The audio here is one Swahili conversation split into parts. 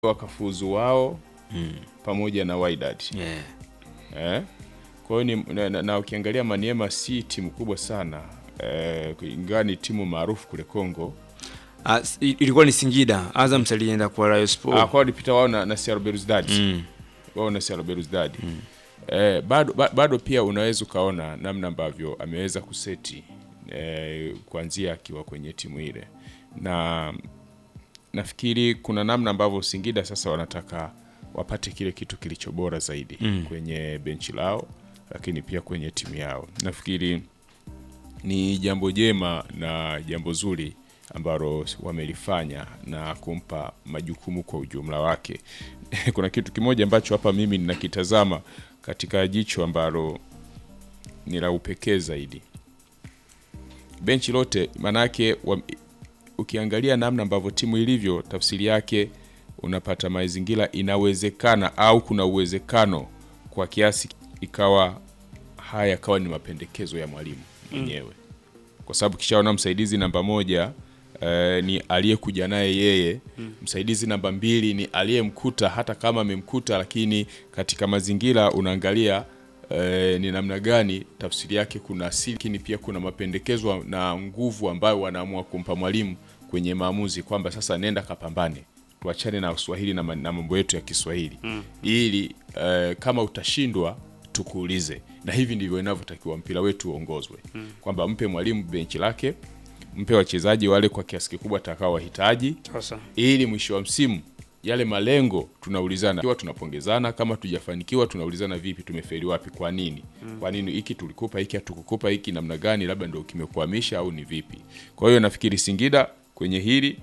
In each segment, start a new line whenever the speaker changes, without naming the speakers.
wakafuzu wao
Mm.
pamoja na Wydad
Yeah.
eh? Kwa hiyo ni na, na, na ukiangalia Maniema si timu kubwa sana eh, ingawa ni timu maarufu kule Kongo.
Ah, s- i- ilikuwa ni Singida. Azam alienda kwa Rayon
Ah,
Sport.
kwa walipita wao na, na CR Belouizdad
Mm.
wao na CR Belouizdad eh, bado, ba- bado pia unaweza ukaona namna ambavyo ameweza kuseti eh, kuanzia akiwa kwenye timu ile, na nafikiri kuna namna ambavyo Singida sasa wanataka wapate kile kitu kilicho bora zaidi
Mm.
kwenye benchi lao, lakini pia kwenye timu yao. Nafikiri ni jambo jema na jambo zuri ambalo wamelifanya na kumpa majukumu kwa ujumla wake. Kuna kitu kimoja ambacho hapa mimi ninakitazama katika jicho ambalo ni la upekee zaidi. Benchi lote manake wa, ukiangalia namna ambavyo timu ilivyo, tafsiri yake unapata mazingira, inawezekana au kuna uwezekano kwa kiasi ikawa haya yakawa ni mapendekezo ya mwalimu mwenyewe kwa sababu kishaona msaidizi namba moja eh, ni aliyekuja naye yeye msaidizi namba mbili ni aliyemkuta hata kama amemkuta lakini katika mazingira unaangalia eh, ni namna gani tafsiri yake kuna asili lakini pia kuna mapendekezo na nguvu ambayo wanaamua kumpa mwalimu kwenye maamuzi kwamba sasa nenda kapambane tuachane na Kiswahili na ma- na mambo yetu ya Kiswahili ili eh, kama utashindwa tukuulize na hivi ndivyo inavyotakiwa mpira wetu uongozwe kwamba mpe mwalimu benchi lake mpe wachezaji wale kwa kiasi kikubwa atakao wahitaji
Sasa
ili mwisho wa msimu yale malengo tunaulizana kiwa tunapongezana kama tujafanikiwa tunaulizana vipi tumefeli wapi kwa nini kwa nini hiki tulikupa hiki hatukukupa hiki namna gani labda ndio kimekuhamisha au ni vipi kwa hiyo nafikiri Singida kwenye hili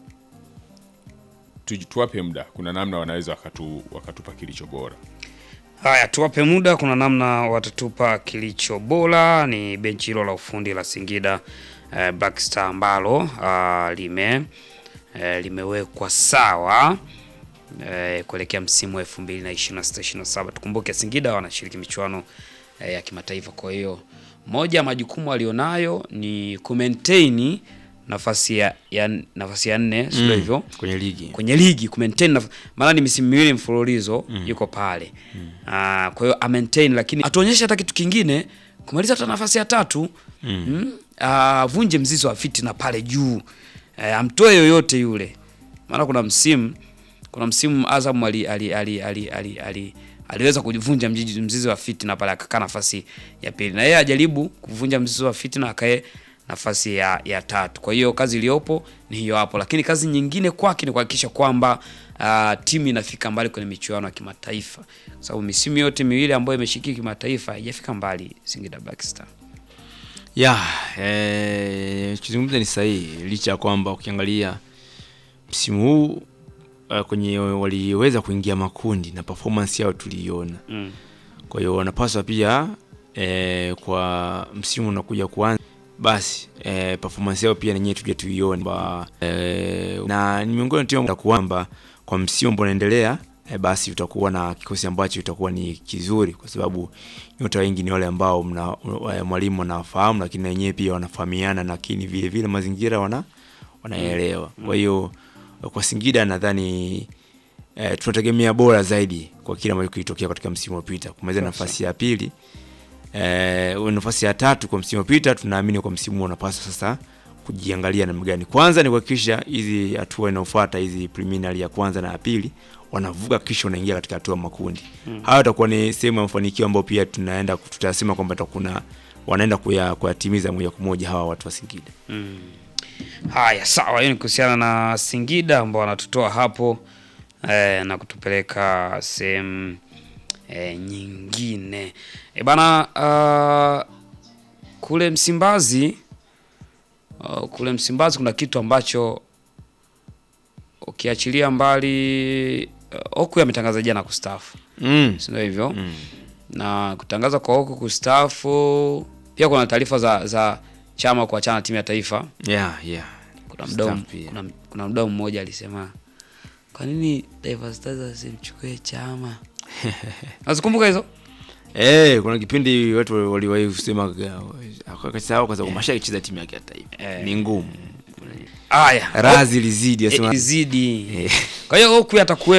tu- tuwape muda kuna namna wanaweza wakatu, wakatupa kilicho bora
haya, tuwape muda, kuna namna watatupa kilicho bora. Ni benchi hilo la ufundi la Singida eh, Black Star ambalo ah, lime eh, limewekwa sawa eh, kuelekea msimu wa 2026-2027. Tukumbuke Singida wanashiriki michuano eh, ya kimataifa, kwa hiyo moja ya majukumu alionayo ni kumaintain nafasi ya, ya nafasi ya nne, sio hivyo?
Kwenye ligi.
kwenye ligi ku maintain naf- maana ni misimu miwili mfululizo yuko pale Ah, kwa hiyo a maintain, lakini atuonyeshe hata kitu kingine kumaliza hata nafasi ya tatu mm. avunje mzizi wa fitina pale juu eh, amtoe yoyote yule, maana kuna msimu kuna msimu Azam ali, ali, ali, ali, ali, ali, aliweza kuvunja mzizi, mzizi wa fitina pale akakaa nafasi ya pili, na yeye ajaribu kuvunja mzizi wa fitina akae nafasi ya, ya tatu. Kwa hiyo kazi iliyopo ni hiyo hapo, lakini kazi nyingine kwake ni kuhakikisha kwamba uh, timu inafika mbali kwenye michuano ya kimataifa, kwa sababu misimu yote miwili ambayo imeshiriki kimataifa haijafika mbali Singida Black Star.
ya eh, kizungumza ni sahihi licha ya kwamba ukiangalia msimu huu uh, kwenye waliweza kuingia makundi na performance yao tuliiona
Mm.
kwa hiyo wanapaswa pia eh, kwa msimu unakuja kuanza basi eh, performance yao pia nenyewe tuje tuione Ba- eh, na ni miongoni tu kwamba kwa msimu ambao unaendelea eh, basi utakuwa na kikosi ambacho itakuwa ni kizuri kwa sababu nyota wengi ni wale ambao mna eh, mwalimu anawafahamu lakini na wenyewe pia wanafahamiana lakini vile vile mazingira wana wanaelewa kwa hiyo kwa Singida nadhani eh, tunategemea bora zaidi kwa kile ambacho kilitokea katika msimu uliopita kumaliza nafasi ya pili eh, nafasi ya tatu kwa msimu uliopita tunaamini kwa msimu huu unapaswa sasa kujiangalia namna gani kwanza ni kuhakikisha hizi hatua inayofuata hizi preliminary ya kwanza na ya pili wanavuka kisha wanaingia katika hatua ya makundi mm. hayo itakuwa ni sehemu ya mafanikio ambayo pia tunaenda tutasema kwamba takuna wanaenda kuya- kuyatimiza moja kwa moja hawa watu wa Singida
Haya, sawa. Hiyo ni kuhusiana na Singida ambao wanatutoa hapo eh, na kutupeleka sehemu eh, nyingine e bana. Uh, kule Msimbazi uh, kule Msimbazi kuna kitu ambacho ukiachilia mbali uh, Oku ametangaza jana kustaafu,
mm.
si ndio hivyo?
Mm.
na kutangaza kwa Oku kustaafu, pia kuna taarifa za, za chama kuachana na timu ya taifa
yeah, yeah.
kuna mdau
Staff pia.
kuna, kuna mdau mmoja alisema kwa nini Taifa Stars asimchukue Chama? Nazikumbuka hizo
Eh, kuna kipindi watu waliwahi kusema akasahau kwa sababu Masha akicheza timu yake ya taifa
Eh.
ni ngumu.
haya
Razi lizidi
Eh,
asema
zidi.
Eh.
Kwa hiyo Oku atakuwa